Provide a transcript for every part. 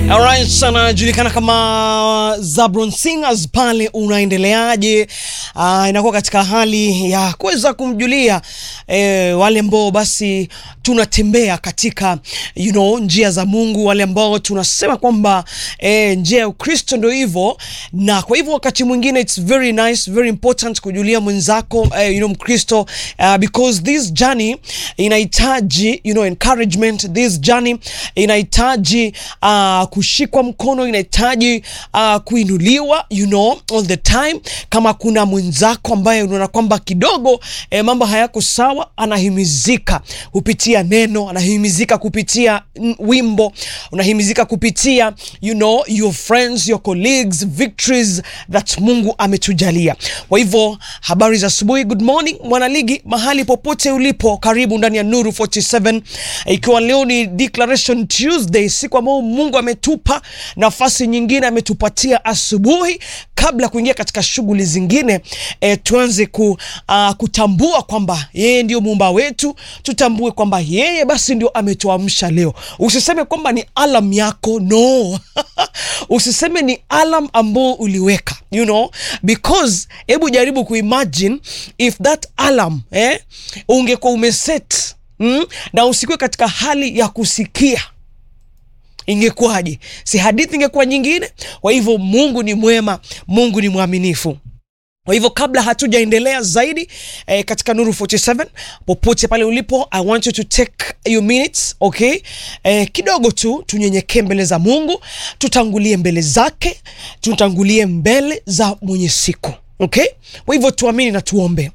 Alright, anajulikana kama Zabron Singers pale, unaendeleaje? Uh, inakuwa katika hali ya kuweza kumjulia eh, wale ambao basi tunatembea katika you know, njia za Mungu, wale ambao tunasema kwamba eh, njia ya Ukristo ndio hivyo, na kwa hivyo wakati mwingine it's very nice, very important kujulia mwenzako eh, you know, Mkristo uh, because this journey inahitaji you know, encouragement. This journey inahitaji uh, kushikwa mkono, inahitaji uh, kuinuliwa you know, all the time. Kama kuna mwenzako ambaye unaona kwamba kidogo eh, mambo hayako sawa, anahimizika kupitia neno, anahimizika kupitia mm, wimbo, unahimizika kupitia you know, your friends, your colleagues, victories that Mungu ametujalia. Kwa hivyo habari za asubuhi, good morning mwanaligi, mahali popote ulipo, karibu ndani ya Nuru 47 ikiwa leo ni Declaration Tuesday, siku ambayo Mungu ametupa nafasi nyingine, ametupatia asubuhi kabla ya kuingia katika shughuli zingine e, tuanze ku, uh, kutambua kwamba yeye ndio muumba wetu. Tutambue kwamba yeye basi ndio ametuamsha leo. Usiseme kwamba ni alam yako, no usiseme ni alam ambao uliweka you know, because hebu jaribu kuimagine if that alarm eh, ungekuwa umeset mm, na usikuwe katika hali ya kusikia ingekuwaje? Si hadithi ingekuwa nyingine? Kwa hivyo Mungu ni mwema, Mungu ni mwaminifu. Kwa hivyo kabla hatujaendelea zaidi eh, katika Nuru 47 popote pale ulipo, I want you to take your minutes, okay? Eh, kidogo tu tunyenyekee mbele za Mungu, tutangulie mbele zake, tutangulie mbele za mwenye siku, okay? Kwa hivyo tuamini na tuombe.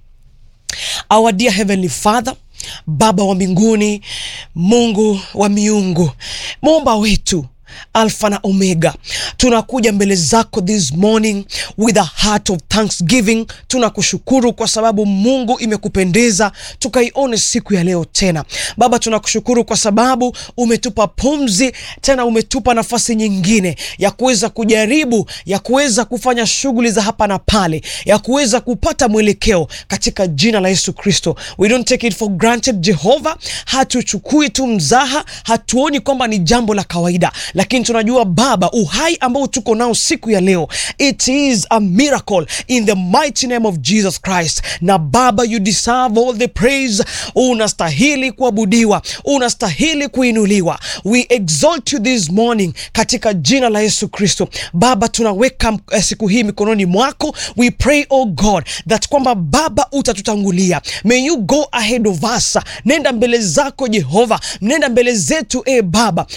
Our dear Heavenly Father, Baba wa mbinguni, Mungu wa miungu, muumba wetu Alfa na Omega, tunakuja mbele zako this morning with a heart of thanksgiving. Tunakushukuru kwa sababu Mungu imekupendeza tukaione siku ya leo tena. Baba, tunakushukuru kwa sababu umetupa pumzi tena, umetupa nafasi nyingine ya kuweza kujaribu, ya kuweza kufanya shughuli za hapa na pale, ya kuweza kupata mwelekeo katika jina la Yesu Kristo. We don't take it for granted Jehova, hatuchukui tu mzaha, hatuoni kwamba ni jambo la kawaida lakini tunajua Baba, uhai ambao tuko nao siku ya leo, it is a miracle in the mighty name of Jesus Christ. Na Baba, you deserve all the praise. Unastahili kuabudiwa, unastahili kuinuliwa. We exalt you this morning katika jina la Yesu Kristo. Baba, tunaweka eh, siku hii mikononi mwako. We pray oh God that kwamba Baba utatutangulia. May you go ahead of us. Nenda mbele zako Jehova, nenda mbele zetu e Baba